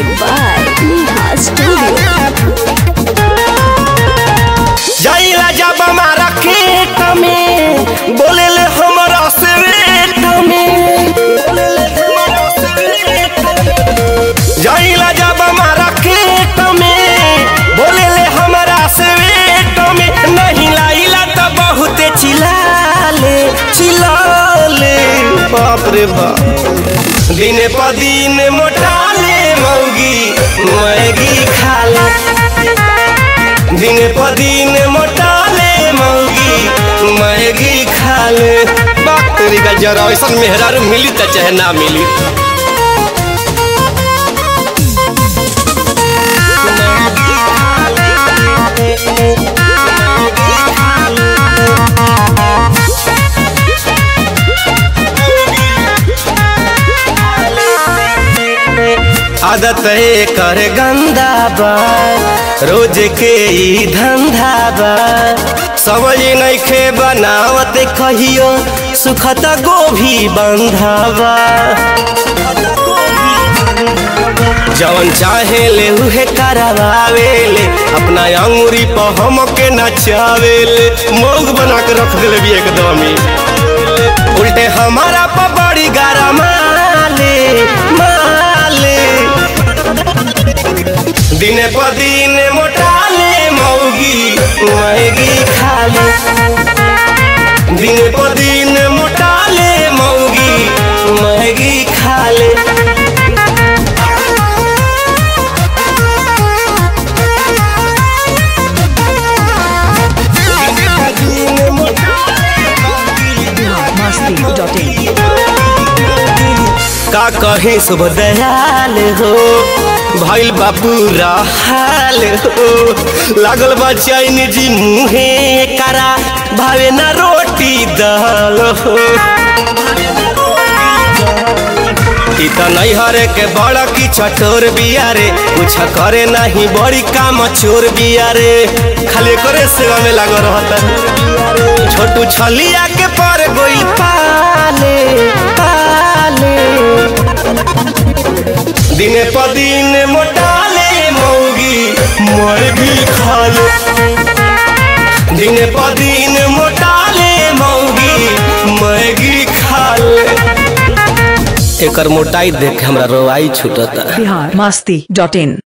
by Neha Studio. जाइला जब हमारा खेत में बोले ले हमरा से वेट में जाइला जब हमारा खेत में बोले ले हमरा से वेट में नहीं लाइला तो बहुत चिल्लाले चिल्लाले बाप रे बाप दिन प दिन मोटाले मौगी मैगी खाले दिन प दिन मोटाले मौगी मैगी खाले बात तेरी का जरा ऐसा मेहरारू मिली त चाहे ना मिली आदत है कर गंदा बा रोज के ई धंधा बा समझ नइखे बनावत कहियो सुखत गोभी बंधावा जवन चाहे ले उहे करवावेले अपना अंगूरी पर हमके नचावेले मोग बना के रख देले भी एकदम ही उल्टे हमारा पर बड़ी गारा माले माले दिन प दिन मोटाले मौगी मैगी खाले दिन प दिन मोटाले मौगी मैगी खाले masti.in का कहे शुभ दयाल हो भइल बाबू हाल हो लागल बा चाइनीज मुहे करा भावे ना रोटी दाल हो ई त नहीं हरे के बड़ा की चटोर बिया रे कुछ करे नहीं बड़ी काम चोर बिया रे खाली करे सेवा में लागो रहता छोटू छलिया के पर गोई पाले पाले दिन प दिन मोटाले मौगी मैगी खाले दिन प दिन मोटाले मौगी मैगी खाले एकर मोटाई देख के हमरा रोवाई छूटता बिहार masti.in